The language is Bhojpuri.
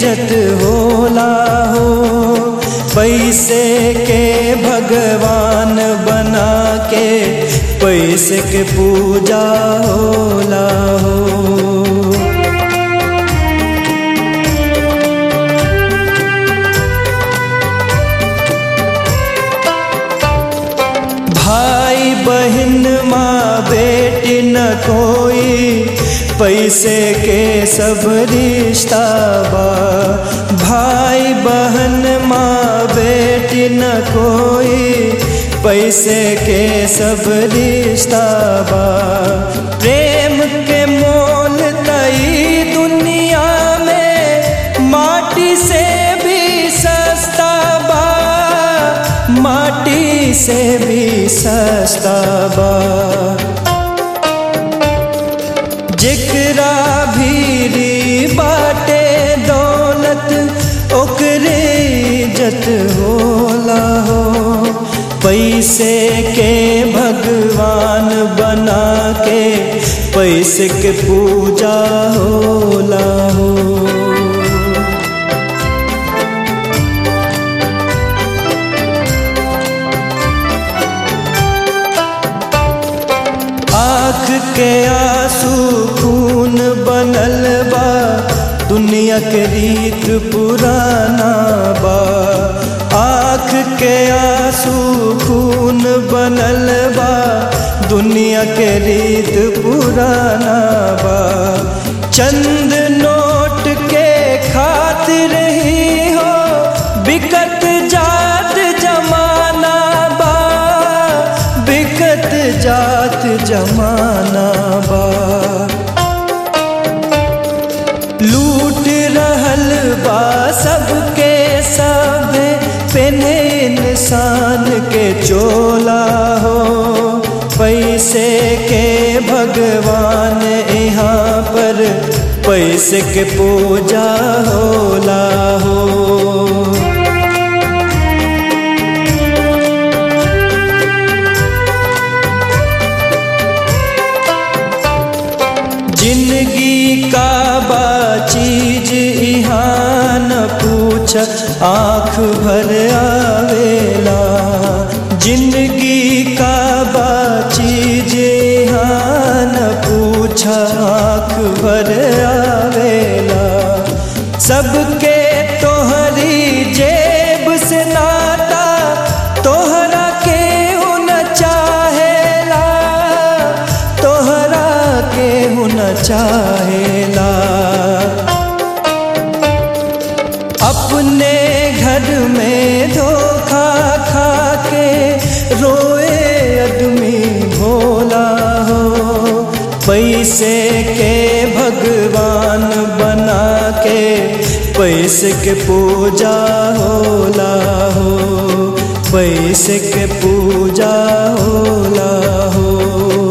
इज्जत होला हो पैसे के भगवान बना के पैसे के पूजा होला हो भाई बहन माँ बेटी न कोई पैसे के सब रिश्ता बा भाई बहन माँ बेटी न कोई पैसे के सब रिश्ता बा प्रेम के मोल तई दुनिया में माटी से भी सस्ता बा माटी से भी सस्ता बा जिकरा भीरी बाटे दौलत ओकरे इज्जत होला हो पैसे के भगवान बना के पैसे के पूजा होला हो आँख के आंसू खून बनल बा दुनिया के रीत पुराना बा आँख के आंसू खून बनल बा दुनिया के रीत पुराना बा चंद नोट के खातिर ही हो बिकत जात जमाना बा बिकत जात जमाना बा लूट रहल बा सबके सब पेने इंसान के चोला हो पैसे के भगवान यहाँ पर पैसे के पूजा होला हो जिंदगी का बा चीज यहाँ न पूछ आँख भर आवेला जिंदगी का बा चीज यहाँ न पूछ आँख भर आवेला सबके तोहरी जेब से नाता तोहरा के न चाहेला तोहरा के न चाहेला अपने घर में धोखा खा के रोए आदमी भोला हो पैसे के भगवान बना के पैसे के पूजा होला हो पैसे के पूजा होला हो